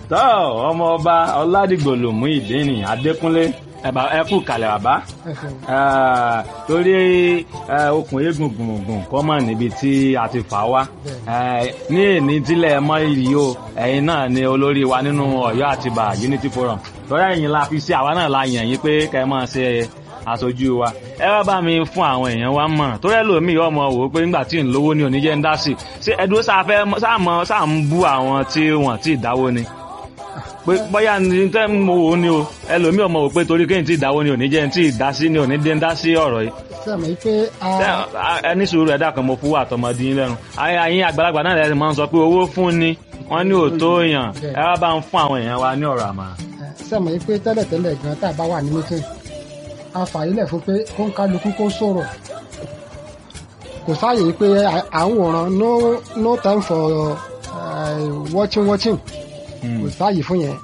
tọ́ ọmọ ọba ọládìgbòlùmú ìdíni adékúnlé ẹ kú kalẹ̀ bàbá torí okùn eégún gbùngbùn kọ́ mọ̀ níbi tí a ti fà wá ní èní tílẹ̀ mọ́ ìrì o ẹ̀yin náà ni olórí wa nínú ọ̀yọ́ àtibá unity forum torí ẹ̀yin la fi sí àwa náà la yàn yín pé kẹ́ ẹ máa ṣe aṣojú wa ẹ wá bá mi fún àwọn èèyàn wa mọ̀ torí ẹlòmíì ọmọ wò ó pé nígbà tí ń lówó ní oníjẹ́ ń dá sí ṣé ẹdúró sáfẹ́ sáàmọ́ sáà ń bú àwọn tí wọ́n ti dáwó ni pé bóyá ní tẹ́ mo wò ó ni o ẹlòmíì ọmọ wò pé torí kéyìn tí ìdáwó ni òní jẹ́ ń tí ìdá sí ni òní dé ń dá sí ọ̀rọ̀ yìí. sẹ́mi pé ẹni sùúrù ẹ̀dá kan mo fún wa àtọmọdé yín lẹ́nu àyìn àgbàlagbà náà lẹ́sìn máa ń sọ pé owó fún ni wọ́n ní òótọ́ èèyàn ẹ wá bá ń fún àwọn èèyàn wa ní ọ̀rọ̀ àmà. sẹ́mi pé tẹ́lẹ̀tẹ́lẹ̀ gan tá a bá wà ní mítìn a fàyílẹ̀ fún pé kó ń kálukú kó sọ̀rọ̀ kò sáàyè pé à ń wòran no no time for uh, watching watching kò sáàyè fún yẹn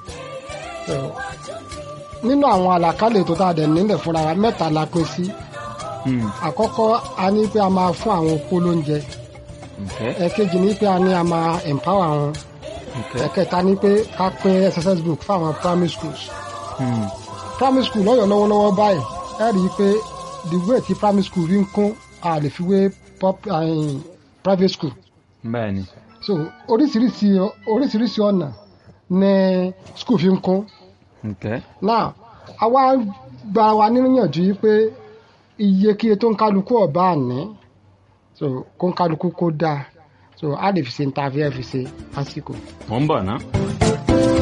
nínú àwọn àlàkálẹ̀ tó tá a dẹ̀ nílẹ̀ fúnra wa mẹ́ta la pín sí àkọ́kọ́ a ní pé a máa fún àwọn opó lóúnjẹ ẹ̀kejì ní pé a ní a máa empower wọn ẹ̀kẹta ní pé ká pín exercise book fáwọn primary schools primary school lọ́yọ̀ lọ́wọ́lọ́wọ́ báyìí ẹ rí i pé the way ti primary school rí ń kún a lè fi wé private school. bẹ́ẹ̀ni. so oríṣiríṣi oríṣiríṣi ọ̀nà ní school fi ń kún. Okay. now àwa gba wa níyànjú yìí pé iyekíye tó ń kálukú ọ̀bá àní so kó ń kálukú kó dáa so a lè fi ṣe ní ta fi ẹ fi ṣe lásìkò. mo ń bọ̀ ná.